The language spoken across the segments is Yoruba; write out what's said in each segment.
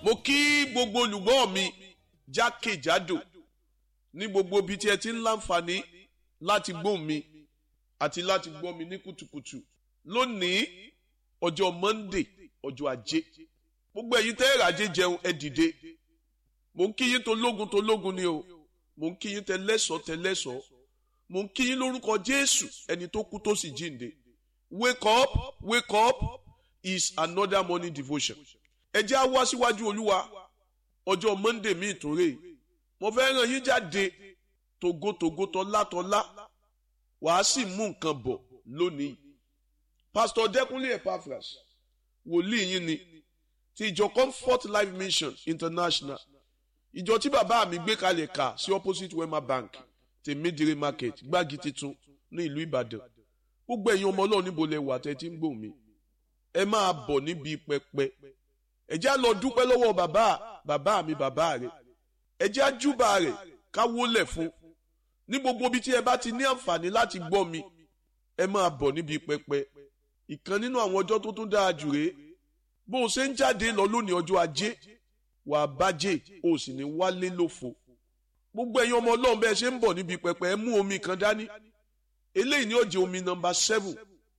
mo kí gbogbo olùgbọ́ mi jákèjádò ní gbogbo ibi tí ẹ ti ń láǹfààní láti gbóhùn mi àti láti gbọ́ mi ní kùtùkùtù lónìí ọjọ́ Monday ọjọ́ ajé gbogbo ẹ̀yin tẹ́ ẹ̀ràjé jẹun ẹ dìde mo ń kí yín tó lógun tó lógun ni o mo ń kí yín tẹ lẹ́sọ̀ọ́ tẹ lẹ́sọ̀ọ́ mo ń kí yín lórúkọ Jésù ẹni tó kú tó sì jíǹde wake up wake up is another morning devotion ẹ jẹ́ á wá síwájú olúwa ọjọ́ Monday mi ìtúnrè mo fẹ́ ràn yín jáde togotogo tọ́látọ́lá wàá sì mú nǹkan bọ̀ lónìí Pastor Dẹ́kunlé Epaphras wòlíì yín ni ti ìjọ Comfort Life Mission International ìjọ tí bàbá mi gbé kalẹ̀ kà sí opposite Wema Bank tèmídìrí market gbági titun ní ìlú Ìbàdàn gbogbo ẹ̀yin ọmọ Ọlọ́run níbo lẹ wà tẹ́ tí ń gbòmí ẹ máa bọ̀ níbi pẹpẹ ẹ jẹ́ á lọ dúpẹ́ lọ́wọ́ bàbá bàbá mi bàbá rẹ̀ ẹ jẹ́ á júbà rẹ̀ ká wólẹ̀ fún ní gbogbo ibi tí ẹ bá ti ní àǹfààní láti gbọ́ mi ẹ máa bọ̀ níbi pẹpẹ ìkan nínú àwọn ọjọ́ tó tún dáa jù rèé bó o ṣe ń jáde lọ lónìí ọjọ́ ajé wà á bájẹ́ o sì ní wálé lófo gbogbo ẹ̀yin ọmọ ọlọ́run bẹ́ẹ̀ ṣe ń bọ̀ níbi pẹpẹ ẹ mú omi kan dání eléyìí ni ó jẹ́ omi nọ́mbà seven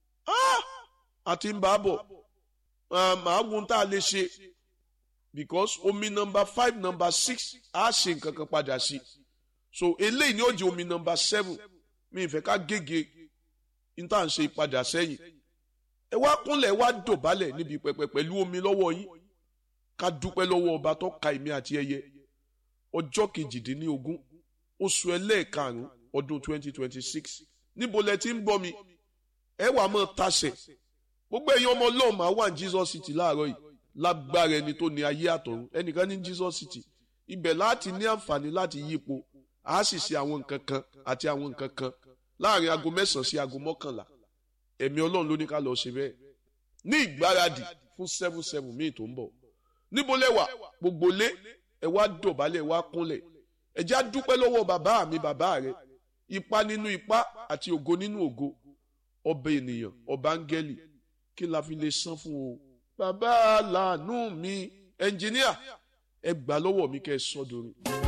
àti ń bá a bọ̀ màá wo tá a lè ṣe because omi nọ́mbà five nọ́mbà six á ṣe nǹkan kan padà sí so eléyìí ni ó jẹ́ omi nọ́mbà seven mi ìfẹ́ ká gègé n tá à ń ṣe ìpadà sẹ́yìn ẹ wá kúnlẹ̀ wá dọ̀bálẹ̀ níbi pẹpẹ pẹ̀lú omi lọ́wọ́ yín ká dúpẹ́ lọ́wọ́ ọba tó ka èmi àti ẹyẹ ọjọ́ kejìdínlógún oṣù ẹlẹ́ẹ̀karùn-ún ọdún twenty twenty six níbo lẹ ti ń bọ́ mi ẹ wà mọ́ tasẹ̀ gbogbo ẹ̀yin ọmọ ọlọ́run máa wà ní Jesus City láàárọ̀ yìí lágbára ẹni tó ní ayé àtọ̀run ẹnìkan ní Jesus City ibẹ̀ láti ní àǹfààní láti yípo a sì ṣe àwọn nǹkan kan àti àwọn nǹkan kan láàrin aago mẹ́sàn-án sí aago mọ́kànlá ẹ̀mí ọlọ́run ló ní ká lọ ṣe bẹ́ẹ̀ ní ìgbáradì fún seven seven míì tó ń bọ̀ níbo lẹ́wà gbogbo lé ẹ wá dọ̀bálẹ̀ ẹ wá kúnlẹ̀ ẹ já dúpẹ́ lọ́wọ́ bàbá mi bàbá rẹ ipa nínú ipa àti ògo nínú ògo ọba ènìyàn ọba áńgẹ́lì kí la fi lè san fún o bàbá làánú mi ẹnjìníà ẹ gbà lọ́wọ́ mi kẹ́ ẹ sọ́dọ̀rin.